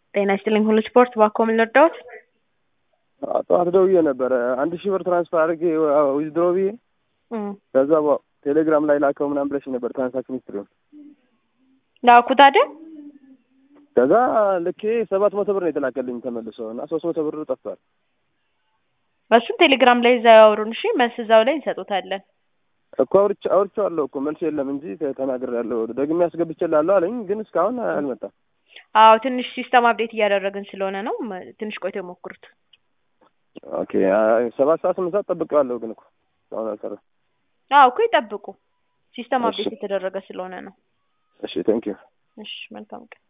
ጤና ይስጥልኝ ሁሉ ስፖርት ባኮ ምን ልርዳዎት? ጠዋት ደውዬ ነበረ አንድ ሺህ ብር ትራንስፈር አድርጌ ዊዝድሮ ብዬ ከዛ በ- ቴሌግራም ላይ ላከው ምናምን ብለሽ ነበር ትራንሳክሽን ሂስትሪውን ላኩት አይደል? ከዛ ልኬ ሰባት መቶ ብር ነው የተላከልኝ ተመልሶ እና ሶስት መቶ ብር ጠፍቷል። እሱን ቴሌግራም ላይ እዛ ያወሩን። እሺ መልስ እዛው ላይ እንሰጡታለን። እኮ አውርቼ አውርቼዋለሁ እኮ መልስ የለም እንጂ ተናግሬያለሁ። ደግሜ አስገብቼልሃለሁ አለኝ ግን እስካሁን አልመጣም። አዎ ትንሽ ሲስተም አፕዴት እያደረግን ስለሆነ ነው። መ- ትንሽ ቆይቶ የሞክሩት። ኦኬ ሰባት ሰዓት ስምንት ሰዓት ጠብቄዋለሁ ግን እኮ እስካሁን አልሰራም። አዎ እኮ ይጠብቁ። ሲስተም እሺ። አፕዴት የተደረገ ስለሆነ ነው። እሺ ቴንኪዩ እሺ መልካም ቀን።